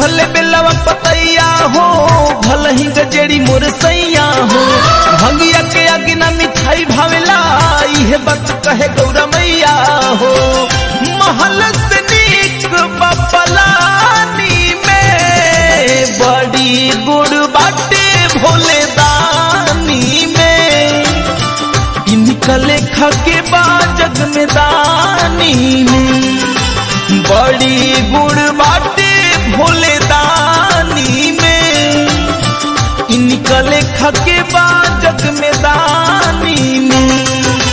भले बेलवा पतैया हो भल ही गजेड़ी मोर सैया हो भंगिया के अगिना मिठाई भावेला इहे बात कहे गौरा मैया हो महल से नीक बपलानी में बड़ी गुड़ बाटे भोले दानी में इनका लेखा के बाद जग में दानी में बड़ी गुड़ बाटे भोले दानी में इनका लेखा के बाद जग में दानी में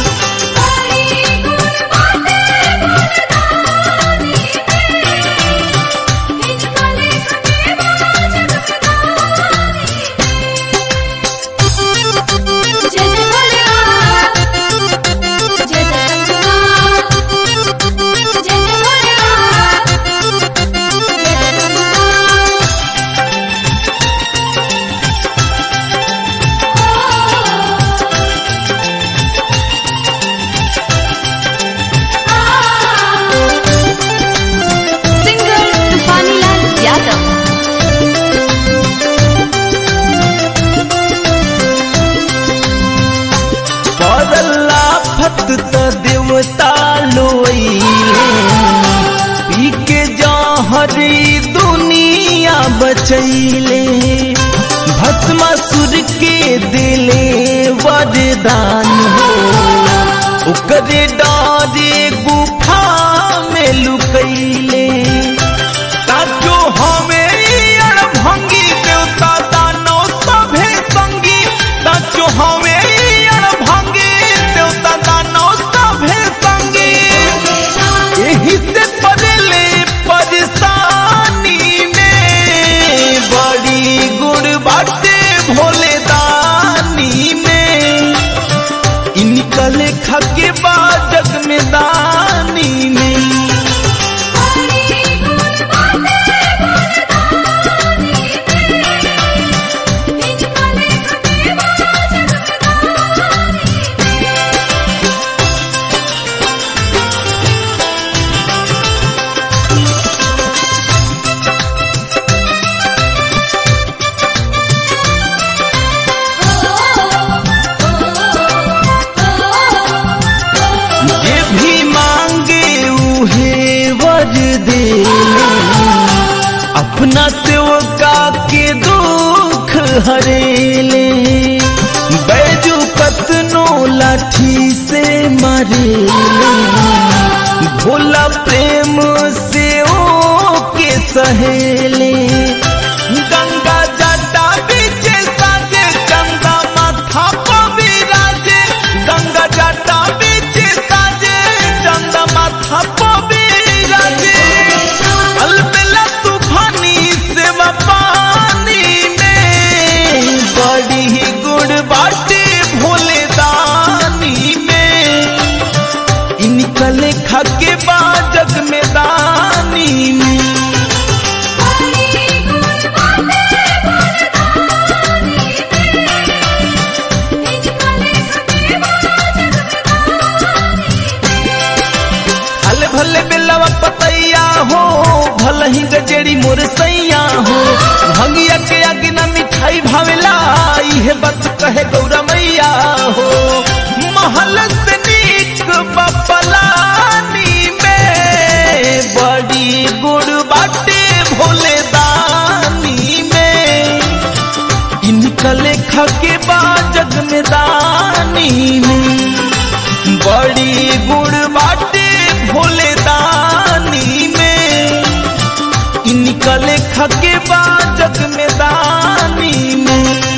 जय जय भोलेनाथ जय जय शंभुनाथ जय जय भोलेनाथ जय जय शंभुनाथ सिंगर तूफानीलाल यादव बदला फत त देवता लोइले पी के जहरी दुनिया बचैले भस्मासुर के दिले वरदान हो ओकरे डारे गुफा में लुकैले साचो हमें अड़भंगी देवता दानो सभे संगी साचो हमें अड़भंगी देवता दानो सभे संगी यही से पड़ले परेशानी में बड़ी गुड़ बाटे भोले दानी में इनका लेखा के बाद जग में दानी में ये भी मांगे उहे वर दे अपना सेवका के दुख हरेले बैजू कतनो लाठी से मरेले भोला प्रेम से ओ के सहेले गंगा जटा बीच साजे गंगा माथा पर विराजे गंगा जटा बीच साजे गंगा माथा पर विराजे अलबेला तूफानी सेवा पानी में बड़ी ही गुड़ बाटे भोले दानी में इनका लेखा के बाद जग में दानी में भले भले बेलवा पतैया हो भल ही गजेड़ी मोर सैया हो भंगिया के अगिना मिठाई भावेला इहे बात कहे गौरा मैया हो महल से नीक बपलानी में बड़ी गुड़ बाटे भोले दानी में इनका लेखा के बाद जग में दानी में बड़ी गुड़ बाटे भोले दानी में इनका लेखा के बाद जग में दानी में